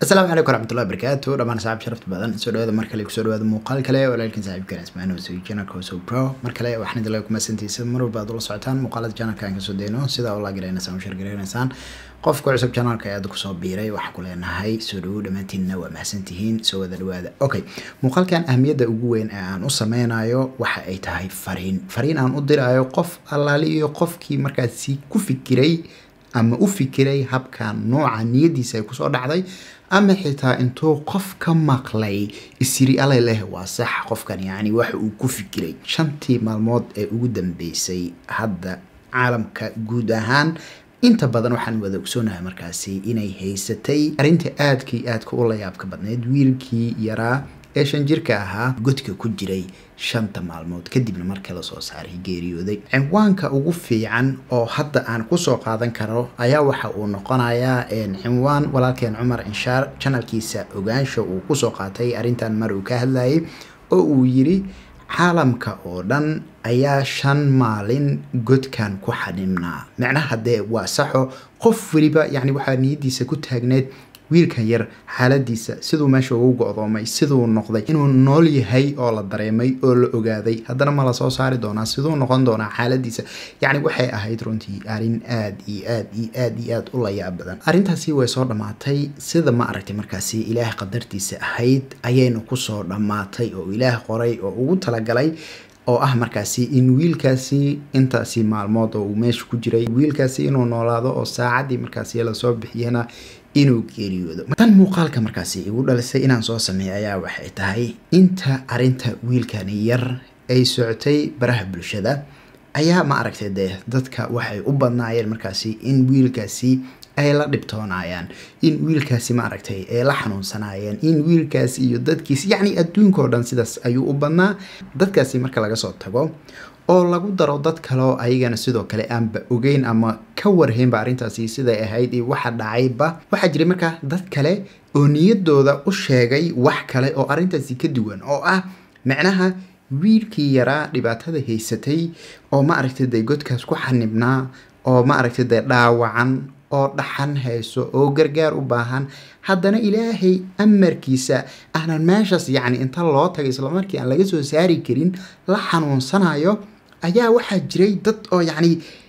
asalaamu calaykum waraxmatullahi wabarakaatu dhammaan saaxib sharafta badan soo dhawaada mar kale kusoo dhawaada muuqaal kale walaalkiin saaxiibkan ismaan hoosey janalka hoso pro mar kale waxaan idin laga kumasantiisa mar walba aad ula socotaan muuqaalada janalka aan kasoo dayno sidaa ula garanaysaan u shargaranaysaan qofka cusub janalka ayaad kusoo biiray waxaan ku leenahay soo dhawow dhammaantiinna waa mahadsantihiin soo wada dhawaada okay muuqaalkan ahmiyadda ugu weyn ee aan u sameynayo waxa ay tahay fariin fariin aan u dirayo qof allaali iyo qofkii markaasi ku fikiray ama u fikiray habkan nooca niyadiisa ay kusoo dhacday ama xitaa intuu qof ka maqlay isiri alay leh waa sax qofkan yacni waxa uu ku fikiray shantii maalmood ee ugu dambeysay hadda caalamka guud ahaan inta badan waxaan wada ogsoonahay markaasi inay haysatay arrinta aadkii aadka u layaabka badneyd wiilkii yaraa ee shan jirka ahaa godka ku jiray shanta maalmood kadibna markii lasoo saaray geeriyooday cinwaanka ugu fiican oo hadda aan kusoo qaadan karo ayaa waxa uu noqonayaa cinwaan walaalkeen cumar inshaar janalkiisa ogaansha uu kusoo qaatay arrintan mar uu ka hadlayay oo uu yiri caalamka oo dhan ayaa shan maalin godkan ku xanimnaa macnaha dee waa saxo qof weliba yacni waxaa niyadiisa ku taagneed wiilkan yar xaaladiisa siduu meesha ugu go-doomay siduu noqday inuu nool yahay oo la dareemay oo la ogaaday haddana ma la soo saari doonaa siduu noqon doonaa xaaladiisa yacni waxay ahayd runtii arrin aad iyo aad iyo aad iyo aad u layaab badan arrintaasi way soo dhammaatay sida ma aragtay markaasi ilaah qadartiisa ahayd ayayna kusoo dhammaatay oo ilaah qoray oo ugu talagalay oo ah markaasi in wiilkaasi intaasi maalmood oo uu meesha ku jiray wiilkaasi inuu noolaado oo saacaddii markaasi lasoo bixiyana inuu geeriyoodo tan muuqaalka markaasi igu dhalisay inaan soo sameeyo ayaa waxay tahay inta arinta wiilkani yar ay socotay baraha bulshada ayaa ma aragtay dee dadka waxay u badnaayeen markaasi in wiilkaasi ay la dhibtoonayaan in wiilkaasi ma aragtay ay la xanuunsanaayeen in wiilkaasi iyo dadkiisi yacni adduunkao dhan sidaas ayuu u badnaa dadkaasi marka laga soo tago oo lagu daro dad kaleoo ayagana sidoo kale aanba ogeyn ama ka warhaynba arrintaasi siday ahayd iyo waxa dhacayba waxaa jiray markaa dad kale oo niyadooda u sheegay wax kale oo arrintaasi ka duwan oo ah macnaha wiilkii yaraa dhibaatada haysatay oo ma aragtay dee godkaas ku xanibnaa oo ma aragtay dee dhaawacan oo dhaxan hayso oo gargaar u baahan haddana ilaahay amarkiisa aanan meeshaas yacni inta loo tagay islamarkii aan laga soo saari karin la xanuunsanayo ayaa waxaa jiray dad oo yacni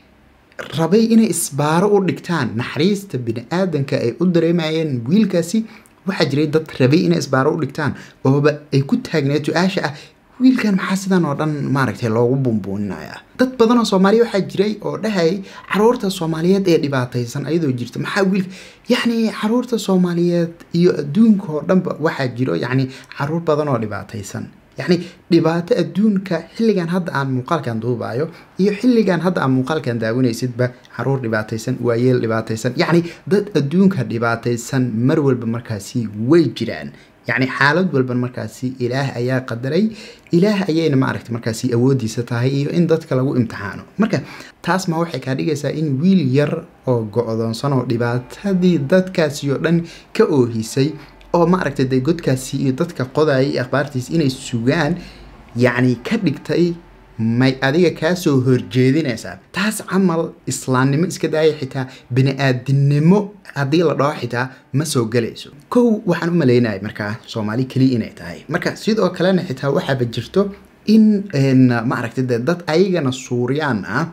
rabay inay isbaaro u dhigtaan naxariista bini-aadanka ay u dareemayeen wiilkaasi waxaa jiray dad rabay inay isbaaro u dhigtaan ooba ay ku taagneed su-aasha ah wiilkan maxaa sidan oo dhan maaragtay loogu buunbuuninaya dad badan oo soomaaliya waxaa jiray oo dhahayay caruurta soomaaliyeed ee dhibaataysan ayadoo jirta maxaa wiilka yacni caruurta soomaaliyeed iyo adduunka oo dhanba waxaa jiro yacni caruur badan oo dhibaataysan yacni dhibaato adduunka xilligan hadda aan muuqaalkan duubayo iyo xilligan hadda aan muuqaalkan daawanaysidba caruur dhibaataysan waayeel dhibaataysan yacni dad adduunka dhibaataysan mar walba markaasi way jiraan yacni xaalad walban markaasi ilaah ayaa qadaray ilaah ayayna maaragta markaasi awoodiisa tahay iyo in dadka lagu imtixaano marka taas ma waxay kaa dhigaysaa in wiil yar oo go-doonsan oo dhibaatadii dadkaasi oo dhan ka oohisay oo ma aragtay dee godkaasi iyo dadka qodayay akhbaartiisa inay sugaan yacni ka dhigtay may adiga kaa soo horjeedinaysaa taas camal islaamnimo iska daaya xitaa bini-aadinimo haddii la dhaho xitaa ma soo galayso kow waxaan u maleynaya markaa soomaali keliya inay tahay marka sidoo kalena xitaa waxaaba jirto in ma aragtay dee dad ayagana suuryaan ah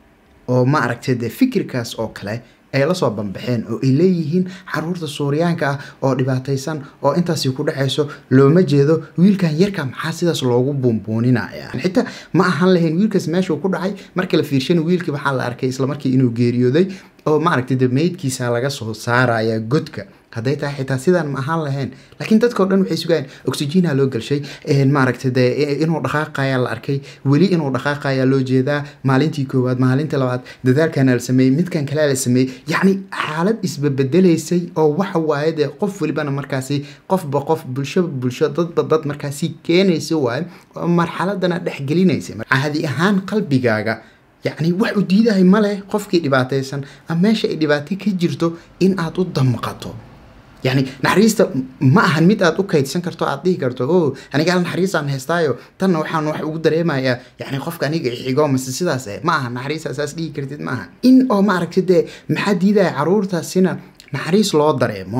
oo ma aragtay dee fikirkaas oo kale ay lasoo banbaxeen oo ay leeyihiin caruurta suuriyaanka ah oo dhibaataysan oo intaasi ku dhexayso looma jeedo wiilkan yarka maxaa sidaas loogu buunbuuninaya xitaa ma ahaan lahayn wiilkaas meeshuu ku dhacay marka la fiirshana wiilkii waxaa la arkay islamarkii inuu geeriyooday oo maaragtay de meydkiisa laga soo saaraya godka hadday tahay xitaa sidaan ma ahaan lahayn laakiin dadkao dhan waxay sugayaan oxygenaa loo galshay maaragtay dee inuu dhaqaaqayaa la arkay weli inuu dhaqaaqayaa loo jeedaa maalintii koowaad maalintii labaad dadaalkana la sameeyey midkan kalea la sameeyey yacni xaalad isbabedelaysay oo waxa waaye dee qof welibana markaasi qofba qof bulshoba bulsho dadba dad markaasi keenaysa waaye oo marxaladana dhexgelinaysa caadi ahaan qalbigaaga yacni wax u diidahay ma leh qofkii dhibaataysan ama meesha ay dhibaato ka jirto in aad u damqato yacni naxariista ma ahan mid aad u kaydsan karto aad dhihi karto o aniga hal naxariisaan haystaayo tanna waxaan wax ugu dareemayaa yacni qofka aniga xigo mase sidaas eh ma aha naxariista saas dhihi kartid ma aha in oo ma aragtid dee maxaa diidaya caruurtaasina naxariis loo dareemo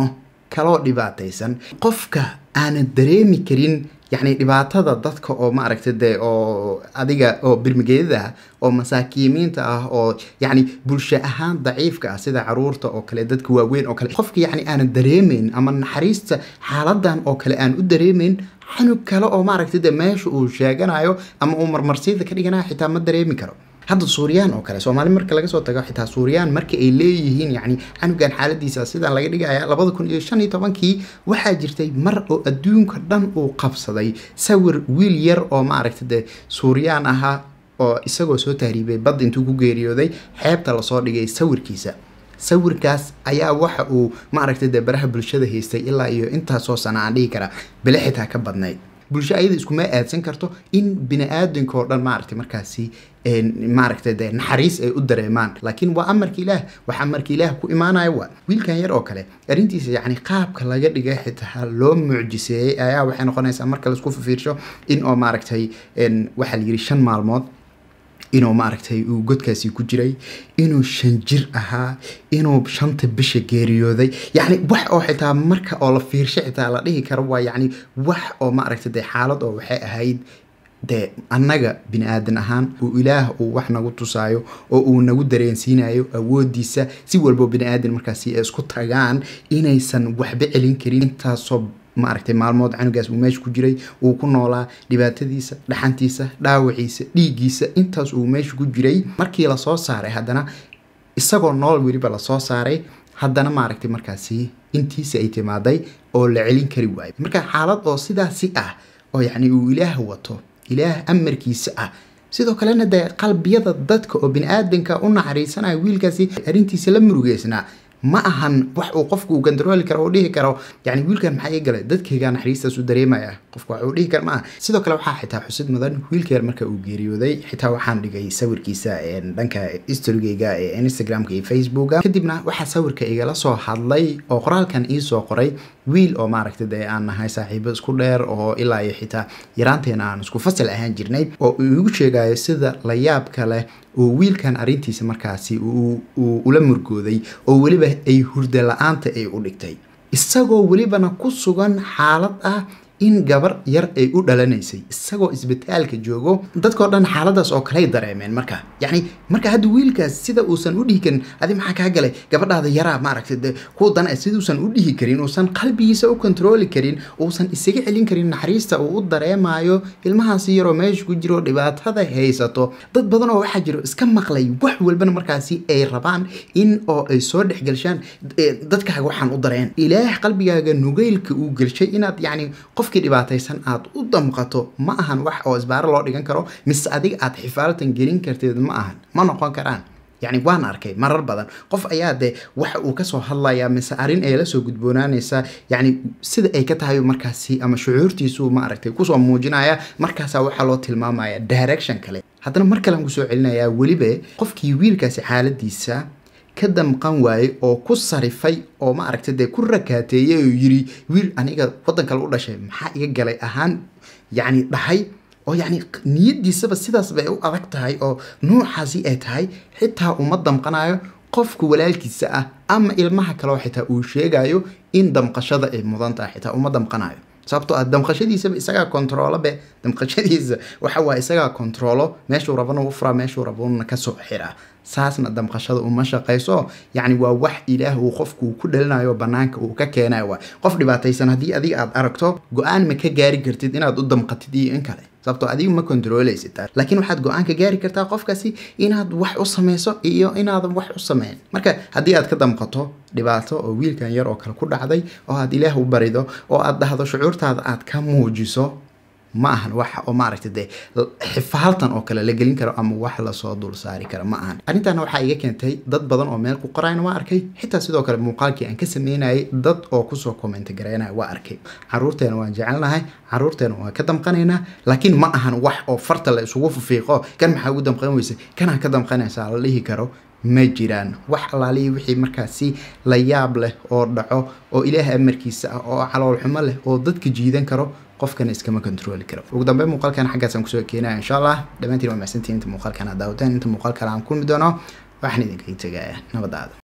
kaloo dhibaataysan qofka aanan dareemi karin yacni dhibaatada dadka oo maaragta dee oo adiga oo birmigeedada ah oo masaakiimiinta ah oo yacni bulsho ahaan daciifka ah sida caruurta oo kale dadka waaweyn oo kale qofka yacni aanan dareemayn ama naxariista xaaladan oo kale aan u dareemayn xanug kale oo maaragta dee meesha uu sheeganayo ama uu marmarsiida ka dhiganayo xitaa ma dareemi karo hadda suuriyaan oo kale soomaali marka laga soo tago xitaa suuriyaan marka ay leeyihiin yacni canugan xaaladiisa sidaan laga dhigaya labada kun iyo shan iyo tobankii waxaa jirtay mar oo adduunka dhan uu qabsaday sawir wiil yar oo maaragta dee suuriyaan ahaa oo isagoo soo tahriibay badda intuu ku geeriyooday xeebta lasoo dhigay sawirkiisa sawirkaas ayaa waxa uu maaragta dee baraha bulshada haystay ilaa iyo intaasoo sana aan dhihi karaa bele xitaa ka badnayd bulsho ayada iskuma aadsan karto in bini-aadanka oo dhan maaragtay markaasi maaragta dee naxariis ay u dareemaan laakiin waa amarka ilaah wax amarka ilaah ku imaanaya waa wiilkan yar oo kale arrintiisa yacni qaabka laga dhigay xitaa loo mucjiseeyey ayaa waxay noqonaysaa marka laisku fifiirsho in oo maaragtay waxaa la yidhi shan maalmood inuu maaragtay uu godkaasi ku jiray inuu shan jir ahaa inuu shanta bisha geeriyooday yacni wax oo xitaa marka oo la fiirsho xitaa la dhihi karo waa yacni wax oo maaragtay dee xaalad oo waxay ahayd dee annaga bini aadan ahaan uu ilaah uu wax nagu tusaayo oo uu nagu dareensiinayo awoodiisa si walbo bini aadan markaasi ay isku tagaan inaysan waxba celin karin intaasoo maaragtay maalmood canugaas uu meesha ku jiray uu ku noolaa dhibaatadiisa dhaxantiisa dhaawaciisa dhiiggiisa intaas uu meesha ku jiray markii lasoo saaray haddana isagoo nool weliba lasoo saaray haddana maaragtay markaasi intiisa ay timaaday oo la celin kari waayo marka xaalad oo sidaasi ah oo yacni uu ilaah wato ilaah amarkiisa ah sidoo kalena dee qalbiyada dadka oo bini-aadanka u naxariisanaya wiilkaasi arrintiisa la murugeysnaa ma ahan wax uu qofku uu gandarooli karo oo dhihi karo yani wiilkan maxaa ii galay dadkaygaa naxariistaas u dareemaya qofku wax uu dhihi kara ma aha sidoo kale waxaa xitaa xusid mudan wiilka yar marka uu geeriyooday xitaa waxaan dhigay sawirkiisa dhanka storygayga ee instagramka iyo facebooka kadibna waxaa sawirka igala soo hadlay oo qoraalkan iisoo qoray wiil oo maaragta dee aan nahay saaxiibo isku dheer oo ilaa iyo xitaa yaraanteena aan isku fasal ahaan jirnay oo uu igu sheegayo sida la yaabka leh oo wiilkan arrintiisa markaasi uu ula murgooday oo weliba ay hurda la-aanta ay u dhigtay isagoo welibana ku sugan xaalad ah in gabar yar ay u dhalanaysay isagoo isbitaalka joogo dadkao dhan xaaladaas oo kaley dareemeen marka yacni marka hadda wiilkaas sida uusan u dhihi karin adi maxaa kaa galay gabadhaada yaraa maaragtay de kuwa dana siduusan u dhihi karin uusan qalbigiisa u kontrooli karin uusan isaga celin karin naxariista uu u dareemayo ilmahaasi yaroo meesha ku jiro dhibaatada haysato dad badan oo waxaa jiro iska maqlay wax walbana markaasi ay rabaan in oo ay soo dhexgelshaan dadkaaga waxaan u dareen ilaah qalbigaaga nugeylka uu gelshay inaad yacni qofkii dhibaataysan aad u damqato ma ahan wax oo isbaaro loo dhigan karo mise adiga aad xifaalatan gelin karteed ma ahan ma noqon karaan yacni waan arkay marar badan qof ayaa dee waxa uu kasoo hadlayaa mise arrin ay lasoo gudboonaanaysaa yacni sida ay ka tahay markaasi ama shucuurtiisu maaragtay kusoo muujinaya markaasaa waxaa loo tilmaamaya direction kale haddana mar kalean kusoo celinayaa weliba qofkii wiilkaasi xaaladiisa ka damqan waayey oo ku sarifay oo maaragta dee ku rakaateeyey oo yiri wiil aniga waddan kale u dhashay maxaa iga galay ahaan yacni dhahay oo yacni niyadiisaba sidaas bay u adag tahay oo nuucaasi ay tahay xitaa uma damqanayo qofka walaalkiisa ah ama ilmaha kaleo xitaa uu sheegayo in damqashada ay mudan tahay xitaa uma damqanayo sababtoo ah damqashadiisaba isagaa kontroolo be damqashadiisa waxa waa isagaa kontroolo meeshuu rabana u furaa meeshuu rabana kasoo xiraa saasna damqashada uma shaqayso yacni waa wax ilaah uu qofku ku dhalinayo banaanka uu ka keenayo waa qof dhibaataysan haddii adiga aad aragto go-aan ma ka gaari kartid inaad u damqatid iyo in kale sababtoo adigu ma kontrooleysid laakiin waxaad go-aan ka gaari kartaa qofkaasi inaad wax u samayso iyo inaadan wax u sameyn marka haddii aad ka damqato dhibaato oo wiilkan yar oo kale ku dhacday oo aad ilaah u barido oo aad dhahdo shucuurtaada aad ka muujiso ma ahan wax oo maaragta dee xifaaltan oo kale la gelin karo ama wax lasoo dul saari karo ma ahan arrintaana waxaa iga keentay dad badan oo meel ku qorayna waa arkay xitaa sidoo kale muuqaalkii aan ka sameynayay dad oo kusoo commenti garaynaya waa arkay caruurteena waan jecelnahay caruurteena waan ka damqanaynaa laakiin ma ahan wax oo farta la isugu fifiiqo kan maxaa ugu damqan weysa kanaa ka damqanaysaa la dhihi karo ma jiraan wax allaalihii wixii markaasi la yaab leh oo dhaco oo ilaah amarkiisa ah oo calool xumo leh oo dadka jiidan karo qofkana iskama kontrooli karo ugu dambeyn muuqaalkan xaggaasaan kusoo keenaya insha allah dhammaantiin waa mahadsantiin inta muuqaalkan aad daawataan inta muuqaal kale aan kulmi doono waxaan idinkaga tegaya nabadaada